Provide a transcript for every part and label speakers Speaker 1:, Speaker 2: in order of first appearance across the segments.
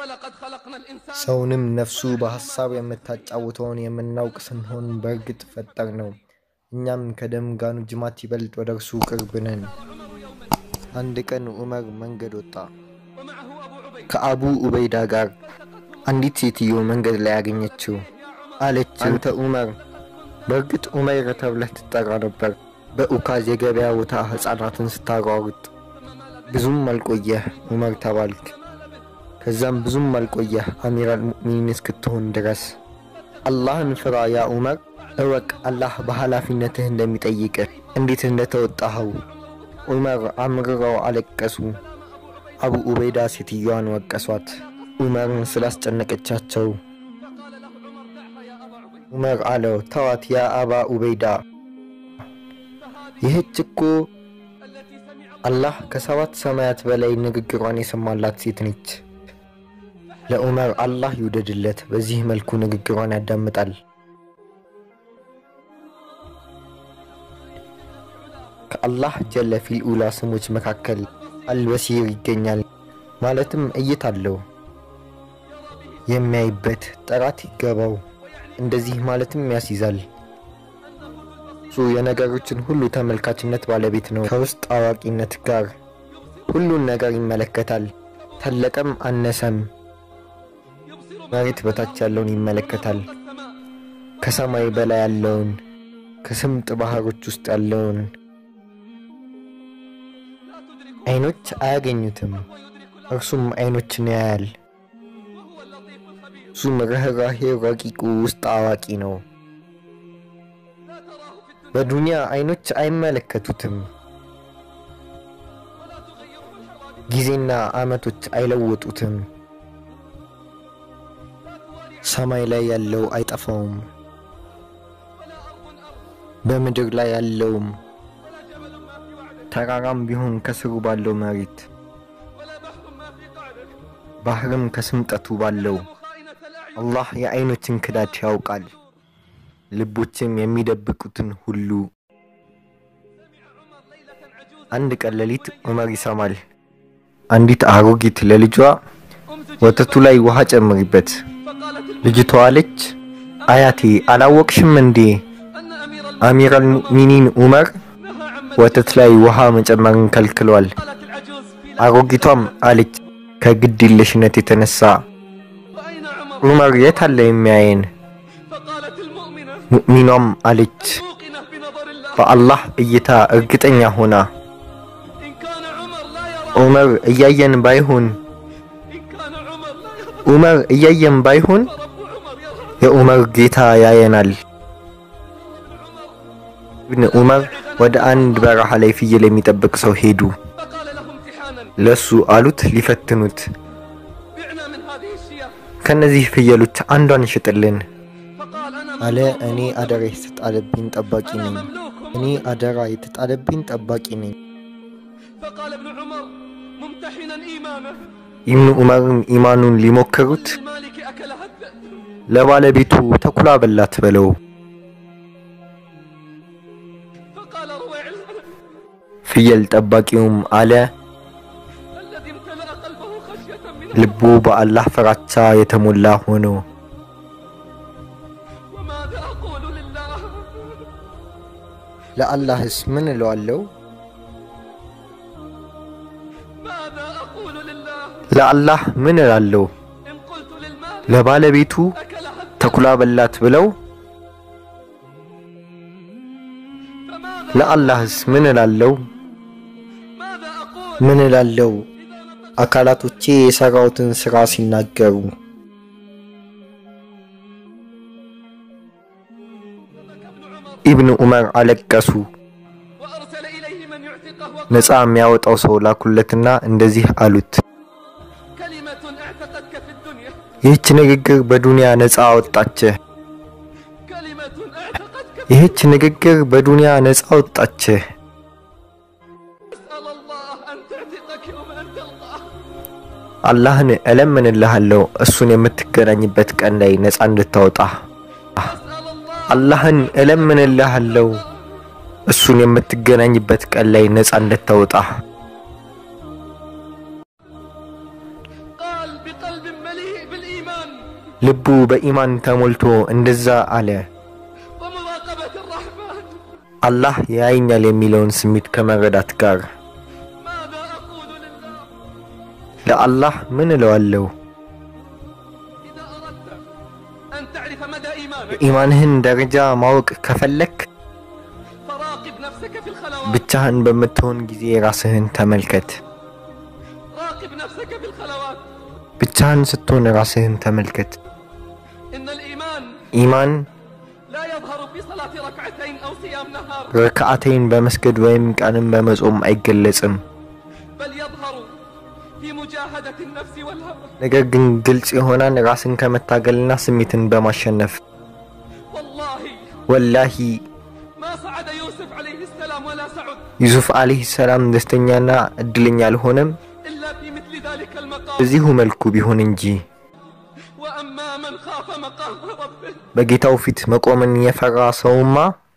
Speaker 1: ولقد خلقنا الإنسان
Speaker 2: ሰውንም ነፍሱ በሐሳብ የምታጫውተውን የምናውቅ ስንሆን በእርግጥ ፈጠር ነው። እኛም ከደም ጋኑ ጅማት ይበልጥ ወደ እርሱ ቅርብ ነን። አንድ ቀን ዑመር መንገድ ወጣ።
Speaker 1: ومعه أبو عبيد
Speaker 2: ከአቡ ኡበይዳ ጋር አንዲት ሴትዮ መንገድ ላይ ያገኘችው። አለች፣ አንተ ዑመር። በእርግጥ ዑመይር ተብለህ ትጠራ ነበር። በኡካዝ የገበያ ቦታ ሕፃናትን ስታሯሩጥ ብዙም አልቆየህ ዑመር ተባልክ። ከዛም ብዙም አልቆየህ አሚር አልሙእሚኒን እስክትሆን ድረስ። አላህን ፍራ ያ ዑመር፣ እወቅ አላህ በኃላፊነትህ እንደሚጠይቅህ እንዴት እንደተወጣኸው። ዑመር አምርረው አለቀሱ። አቡ ኡበይዳ ሴትዮዋን ወቀሷት፣ ዑመርን ስላስጨነቀቻቸው።
Speaker 1: فقال له عمر دعها يا أبا عبيد
Speaker 2: ዑመር አለው ተዋት ያ አባ ኡበይዳ፣
Speaker 1: فهذه
Speaker 2: ይህች እኮ
Speaker 1: التي سمع
Speaker 2: አላህ ከሰባት ሰማያት በላይ ንግግሯን የሰማላት ሴት ነች። ለዑመር አላህ ይውደድለት፣ በዚህ መልኩ ንግግሯን ያዳምጣል። ከአላህ ጀለ ፊል ኡላ ስሞች መካከል አልበሲር ይገኛል። ማለትም እይታ አለው፣ የሚያይበት ጥራት ይገባው። እንደዚህ ማለትም ያስይዛል። እሱ የነገሮችን ሁሉ ተመልካችነት ባለቤት ነው። ከውስጥ አዋቂነት ጋር ሁሉን ነገር ይመለከታል። ተለቀም አነሰም
Speaker 1: يبصر
Speaker 2: መሬት በታች ያለውን ይመለከታል።
Speaker 1: السماء
Speaker 2: ከሰማይ በላይ ያለውን፣ ከስምጥ ባህሮች ውስጥ ያለውን
Speaker 1: لا تدرك
Speaker 2: አይኖች አያገኙትም።
Speaker 1: ويدرك
Speaker 2: እርሱም አይኖችን ያያል።
Speaker 1: وهو اللطيف الخبير
Speaker 2: እሱም ርኅራሄ ረቂቁ ውስጥ አዋቂ ነው።
Speaker 1: لا تراه في الدنيا
Speaker 2: በዱንያ አይኖች አይመለከቱትም።
Speaker 1: ولا تغيره الحوادث
Speaker 2: ጊዜና ዓመቶች አይለወጡትም።
Speaker 1: لا تواري
Speaker 2: ሰማይ ላይ ያለው አይጠፋውም።
Speaker 1: ولا أرض أرض
Speaker 2: በምድር ላይ ያለውም
Speaker 1: ولا جبل ما في وعده
Speaker 2: ተራራም ቢሆን ከስሩ ባለው መሬት
Speaker 1: ولا بحر ما في قعده
Speaker 2: ባህርም ከስምጠቱ ባለው
Speaker 1: خائنة الأعين
Speaker 2: አላህ የአይኖችን ክዳት ያውቃል፣ ልቦችም የሚደብቁትን ሁሉ።
Speaker 1: سمع عمر ليلة عجوزا
Speaker 2: አንድ ቀን ሌሊት ዑመር ይሰማል። አንዲት አሮጊት ለልጇ
Speaker 1: أمزج
Speaker 2: ወተቱ ላይ ውሃ ጨምሪበት።
Speaker 1: فقالت الم...
Speaker 2: ልጅቷ አለች፣ አያቴ አላወቅሽም እንዴ
Speaker 1: أن أمير الم...
Speaker 2: አሚር አልሙእሚኒን ዑመር
Speaker 1: نهى عن
Speaker 2: ወተት ላይ ውሃ መጨመርን ከልክሏል።
Speaker 1: قالت العجوز في لحظة
Speaker 2: አሮጊቷም አለች ከግድ የለሽነት የተነሳ
Speaker 1: وأين عمر
Speaker 2: ዑመር የት አለ የሚያየን?
Speaker 1: فقالت المؤمنة
Speaker 2: ሙእሚኗም አለች
Speaker 1: موقنة بنظر الله
Speaker 2: በአላህ እይታ እርግጠኛ ሆና
Speaker 1: إن كان عمر لا يرى
Speaker 2: ዑመር እያየን ባይሆን
Speaker 1: إن كان عمر لا يرى
Speaker 2: ዑመር እያየን ባይሆን
Speaker 1: فرب عمر يرى
Speaker 2: የዑመር ጌታ ያየናል። ኢብን ዑመር ወደ አንድ በረሃ ላይ ፍየል የሚጠብቅ ሰው ሄዱ።
Speaker 1: فقال له امتحانا
Speaker 2: ለሱ አሉት ሊፈትኑት፣
Speaker 1: بعنا من هذه الشياه
Speaker 2: ከነዚህ ፍየሎች አንዷን ሽጥልን
Speaker 1: فقال أنا
Speaker 2: አለ።
Speaker 1: مملوك
Speaker 2: እኔ አደራ የተጣለብኝ ጠባቂ
Speaker 1: أنا
Speaker 2: ነኝ።
Speaker 1: مملوك
Speaker 2: እኔ አደራ የተጣለብኝ ጠባቂ ነኝ።
Speaker 1: فقال ابن عمر ممتحنا إيمانه
Speaker 2: ኢብኑ ዑመርም ኢማኑን ሊሞክሩት
Speaker 1: المالك أكلها الذئب
Speaker 2: ለባለቤቱ ተኩላ በላት በለው።
Speaker 1: فقال رويع
Speaker 2: ፍየል ጠባቂውም አለ
Speaker 1: الذي امتلأ قلبه خشية من
Speaker 2: ልቡ በአላህ ፍራቻ የተሞላ ሆኖ
Speaker 1: وماذا أقول لله
Speaker 2: ለአላህስ ምን እለዋለሁ?
Speaker 1: ماذا أقول لله
Speaker 2: ለአላህ ምን እላለሁ?
Speaker 1: إن قلت للمال
Speaker 2: ለባለቤቱ
Speaker 1: أكلها الذئب
Speaker 2: ተኩላ በላት ብለው
Speaker 1: فماذا
Speaker 2: ለአላህስ ምን እላለሁ?
Speaker 1: ماذا أقول
Speaker 2: ምን እላለሁ?
Speaker 1: إذا نطقت
Speaker 2: አካላቶቼ የሰራሁትን ሥራ ሲናገሩ
Speaker 1: ابن عمر
Speaker 2: ኢብኑ ዑመር አለቀሱ።
Speaker 1: وأرسل إليه من يعتقه وقال
Speaker 2: ነፃ የሚያወጣው ሰው ላኩለትና እንደዚህ አሉት፣
Speaker 1: كلمة اعتقتك في الدنيا
Speaker 2: ይህች ንግግር በዱንያ ነፃ አወጣችህ።
Speaker 1: كلمة اعتقتك في
Speaker 2: ይህች ንግግር በዱንያ ነፃ አወጣችህ።
Speaker 1: أسأل الله أن تعتقك يوم أن تلقاه
Speaker 2: አላህን እለምንልሃለሁ እሱን የምትገናኝበት ቀን ላይ ነፃ እንድታወጣ።
Speaker 1: أسأل الله
Speaker 2: አላህን እለምንልሃለሁ እሱን የምትገናኝበት ቀን ላይ ነፃ እንድታወጣ።
Speaker 1: قال بقلب مليء
Speaker 2: ልቡ በኢማን ተሞልቶ እንደዛ አለ።
Speaker 1: ومراقبة الرحمن
Speaker 2: አላህ ያየኛል የሚለውን ስሜት ከመረዳት ጋር
Speaker 1: ماذا أقول لله
Speaker 2: ለአላህ ምን እለዋለሁ?
Speaker 1: إذا أردت أن تعرف مدى إيمانك
Speaker 2: የኢማንህን ደረጃ ማወቅ ከፈለክ
Speaker 1: فراقب نفسك في الخلوات
Speaker 2: ብቻህን በምትሆን ጊዜ ራስህን ተመልከት።
Speaker 1: راقب نفسك في الخلوات
Speaker 2: ብቻህን ስትሆን ራስህን ተመልከት።
Speaker 1: إن الإيمان
Speaker 2: ኢማን
Speaker 1: لا يظهر بصلاة ركعتين أو صيام نهار
Speaker 2: ረክዓተይን በመስገድ ወይም ቀንም በመጾም አይገለጽም።
Speaker 1: بل يظهر في مجاهدة النفس والهوى
Speaker 2: ነገር ግን ግልጽ ይሆናል ራስን ከመታገልና ስሜትን በማሸነፍ
Speaker 1: والله
Speaker 2: ወላሂ
Speaker 1: ما صعد يوسف عليه السلام ولا سعد
Speaker 2: ዩሱፍ አለይሂ ሰላም ደስተኛና እድለኛ አልሆነም
Speaker 1: إلا في مثل ذلك المقام
Speaker 2: በዚሁ መልኩ ቢሆን እንጂ
Speaker 1: وأما من خاف مقام ربه
Speaker 2: በጌታው ፊት መቆምን የፈራ ሰውማ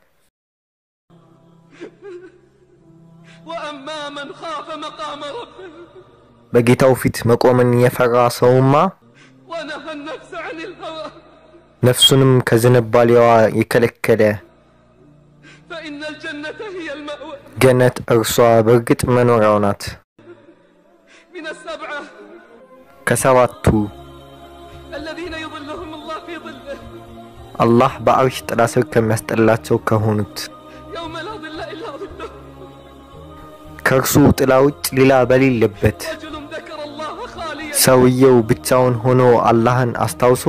Speaker 1: وأما من خاف مقام ربه
Speaker 2: በጌታው ፊት መቆምን የፈራ ሰውማ
Speaker 1: ونهى النفس عن الهوى
Speaker 2: ነፍሱንም ከዝንባሌዋ የከለከለ
Speaker 1: فإن الجنة هي المأوى
Speaker 2: ገነት እርሷ በእርግጥ መኖሪያው ናት።
Speaker 1: من السبعة
Speaker 2: ከሰባቱ
Speaker 1: الذين يظلهم الله في ظله
Speaker 2: አላህ በአርሽ ጥላ ስር ከሚያስጠላቸው ከሆኑት
Speaker 1: يوم لا ظل إلا ظله
Speaker 2: ከእርሱ ጥላ ውጭ ሌላ በሌለበት
Speaker 1: رجل ذكر الله خاليا
Speaker 2: ሰውየው ብቻውን ሆኖ አላህን አስታውሶ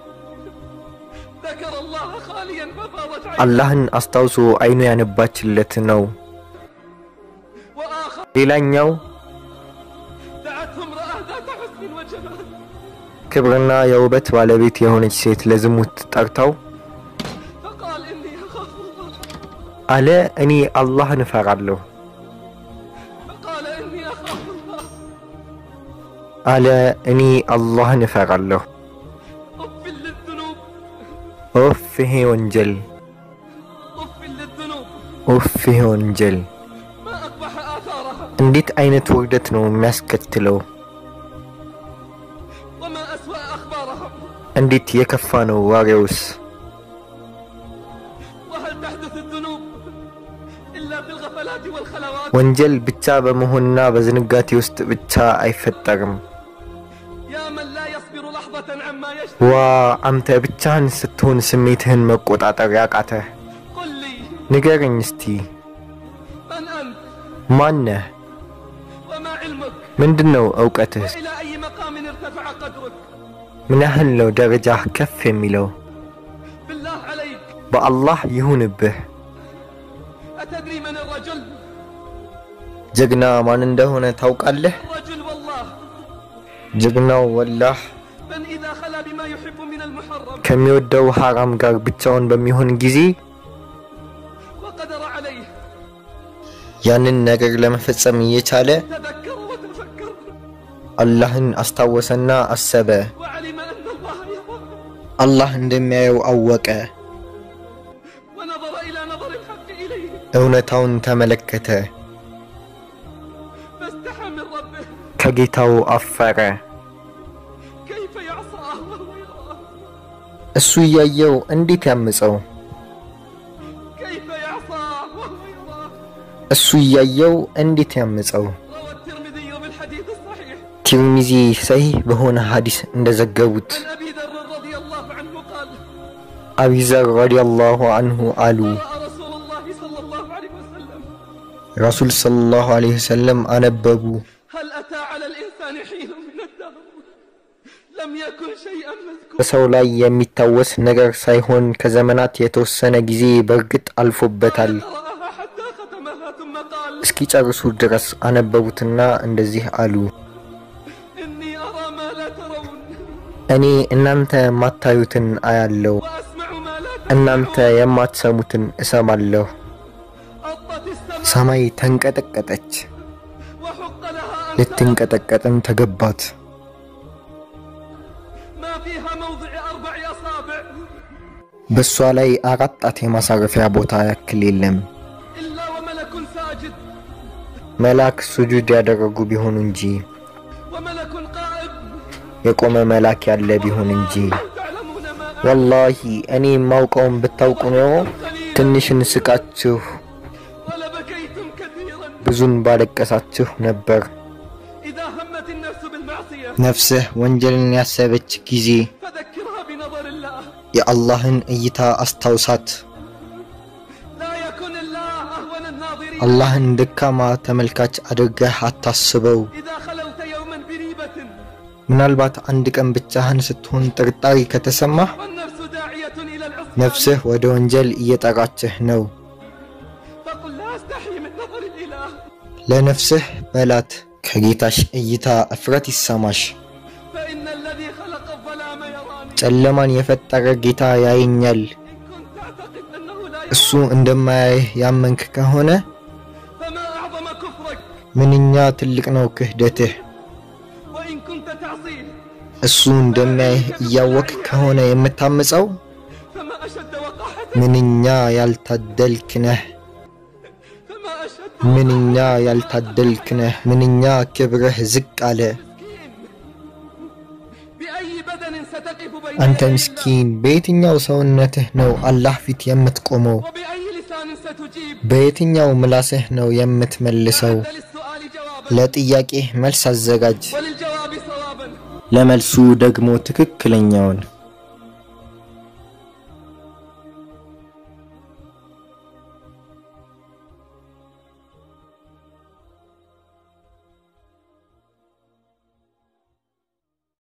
Speaker 1: ذكر الله خاليا ففاضت عينه
Speaker 2: አላህን አስታውሶ አይኑ ያነባችለት ነው።
Speaker 1: وآخر
Speaker 2: ሌላኛው
Speaker 1: دعته امرأة ذات حسن وجمال
Speaker 2: ክብርና የውበት ባለቤት የሆነች ሴት ለዝሙት ጠርታው
Speaker 1: فقال إني أخاف الله
Speaker 2: አለ እኔ አላህን እፈራለሁ
Speaker 1: فقال إني أخاف الله
Speaker 2: አለ እኔ አላህን እፈራለሁ።
Speaker 1: أف للذنوب
Speaker 2: ኦፍ ይሄ ወንጀል፣
Speaker 1: أف للذنوب
Speaker 2: ኦፍ ይሄ ወንጀል
Speaker 1: ما أقبح آثارها
Speaker 2: እንዴት አይነት ውርደት ነው የሚያስከትለው?
Speaker 1: وما أسوأ أخبارها
Speaker 2: እንዴት የከፋ ነው ዋሬውስ?
Speaker 1: وهل تحدث الذنوب إلا في الغفلات والخلوات
Speaker 2: ወንጀል ብቻ በመሆንና በዝንጋቴ ውስጥ ብቻ አይፈጠርም።
Speaker 1: يا من لا يصبر لحظة عما يشتهي
Speaker 2: ዋ አንተ ብቻህን ስትሆን ስሜትህን መቆጣጠር ያቃተህ
Speaker 1: قل لي
Speaker 2: ንገረኝ እስቲ
Speaker 1: من أنت
Speaker 2: ማነህ?
Speaker 1: وما علمك
Speaker 2: ምንድን ነው እውቀትህ?
Speaker 1: وإلى أي مقام ارتفع قدرك
Speaker 2: ምን ያህል ነው ደረጃህ ከፍ የሚለው?
Speaker 1: بالله عليك
Speaker 2: በአላህ ይሁንብህ።
Speaker 1: أتدري من الرجل
Speaker 2: ጀግና ማን እንደሆነ ታውቃለህ?
Speaker 1: الرجل والله
Speaker 2: ጀግናው ወላህ
Speaker 1: من إذا خلا بما يحب من المحرم
Speaker 2: ከሚወደው ሐራም ጋር ብቻውን በሚሆን ጊዜ
Speaker 1: وقدر عليه
Speaker 2: ያንን ነገር ለመፈጸም እየቻለ
Speaker 1: تذكر وتفكر
Speaker 2: አላህን አስታወሰና አሰበ።
Speaker 1: وعلم أن الله يراه
Speaker 2: አላህ እንደሚያየው አወቀ።
Speaker 1: ونظر إلى نظر الحق إليه
Speaker 2: እውነታውን ተመለከተ።
Speaker 1: فاستحى من ربه
Speaker 2: ከጌታው አፈረ።
Speaker 1: كيف يعصاه وهو يراه
Speaker 2: እሱ እያየው እንዴት ያምፀው?
Speaker 1: كيف يعصاه وهو يراه
Speaker 2: እሱ እያየው እንዴት ያምፀው?
Speaker 1: روى الترمذي بالحديث الصحيح
Speaker 2: ቲርሚዚ ሰሂህ በሆነ ሐዲስ እንደዘገቡት
Speaker 1: عن أبي ذر رضي الله عنه قال
Speaker 2: አቢዘር ረዲየላሁ አንሁ አሉ
Speaker 1: قرأ رسول الله صلى الله عليه وسلم
Speaker 2: ረሱል ሰለላሁ ዐለይሂ ወሰለም አነበቡ
Speaker 1: هل أتى على الإنسان حين من الدهر لم يكن شيئا مذكورا
Speaker 2: በሰው ላይ የሚታወስ ነገር ሳይሆን ከዘመናት የተወሰነ ጊዜ በእርግጥ አልፎበታል።
Speaker 1: قرأها حتى ختمها ثم قال
Speaker 2: እስኪጨርሱ ድረስ አነበቡትና እንደዚህ አሉ
Speaker 1: إني أرى ما لا ترون
Speaker 2: እኔ እናንተ የማታዩትን አያለሁ፣
Speaker 1: وأسمع ما لا
Speaker 2: እናንተ
Speaker 1: تسمعون
Speaker 2: የማትሰሙትን እሰማለሁ።
Speaker 1: أطت السماء
Speaker 2: ሰማይ ተንቀጠቀጠች፣
Speaker 1: وحق لها أن
Speaker 2: ልትንቀጠቀጥም ተገባት።
Speaker 1: ما فيها موضع أربع أصابع
Speaker 2: በእሷ ላይ አራት ጣት የማሳረፊያ ቦታ ያክል የለም።
Speaker 1: إلا وملك ساجد
Speaker 2: መልአክ ሱጁድ ያደረጉ ቢሆኑ እንጂ
Speaker 1: وملك قائم
Speaker 2: የቆመ መልአክ ያለ ቢሆን እንጂ
Speaker 1: الموت
Speaker 2: ወላሂ እኔ የማውቀውን ብታውቁ ኖሮ ትንሽ እንስቃችሁ
Speaker 1: ولبكيتم كثيرا
Speaker 2: ብዙን ባለቀሳችሁ ነበር።
Speaker 1: إذا همت النفس بالمعصية
Speaker 2: ነፍስህ ወንጀልን ያሰበች ጊዜ
Speaker 1: فذكرها بنظر الله
Speaker 2: የአላህን እይታ አስታውሳት።
Speaker 1: لا يكن الله أهون الناظرين
Speaker 2: አላህን ደካማ ተመልካች አድርገህ አታስበው።
Speaker 1: إذا خلوت يوما بريبة
Speaker 2: ምናልባት አንድ ቀን ብቻህን ስትሆን ጥርጣሬ ከተሰማህ
Speaker 1: والنفس داعية إلى العصيان
Speaker 2: ነፍስህ ወደ ወንጀል እየጠራችህ ነው።
Speaker 1: فقل لا أستحي من نظر الإله
Speaker 2: ለነፍስህ በላት ከጌታሽ እይታ እፍረት ይሰማሽ።
Speaker 1: فإن الذي خلق الظلام يراني
Speaker 2: ጨለማን የፈጠረ ጌታ ያየኛል።
Speaker 1: إن كنت تعتقد أنه لا
Speaker 2: እሱ እንደማያይህ ያመንክ ከሆነ
Speaker 1: فما أعظم كفرك
Speaker 2: ምንኛ ትልቅ ነው ክህደትህ።
Speaker 1: وإن كنت تعصيه
Speaker 2: እሱ እንደሚያይህ እያወክ ከሆነ የምታምፀው
Speaker 1: فما أشد وقاحتك
Speaker 2: ምንኛ ያልታደልክ ነህ።
Speaker 1: فما أشد
Speaker 2: ምንኛ ያልታደልክ ነህ። ምንኛ ክብርህ ዝቅ አለ።
Speaker 1: مسكين بأي بدن ستقف بين
Speaker 2: አንተ
Speaker 1: يدي الله؟
Speaker 2: ምስኪን በየትኛው ሰውነትህ ነው አላህ ፊት የምትቆመው?
Speaker 1: وبأي لسان ستجيب
Speaker 2: በየትኛው ምላስህ ነው የምትመልሰው?
Speaker 1: أعد للسؤال جوابا
Speaker 2: ለጥያቄህ መልስ አዘጋጅ፣
Speaker 1: وللجواب صوابا
Speaker 2: ለመልሱ ደግሞ ትክክለኛውን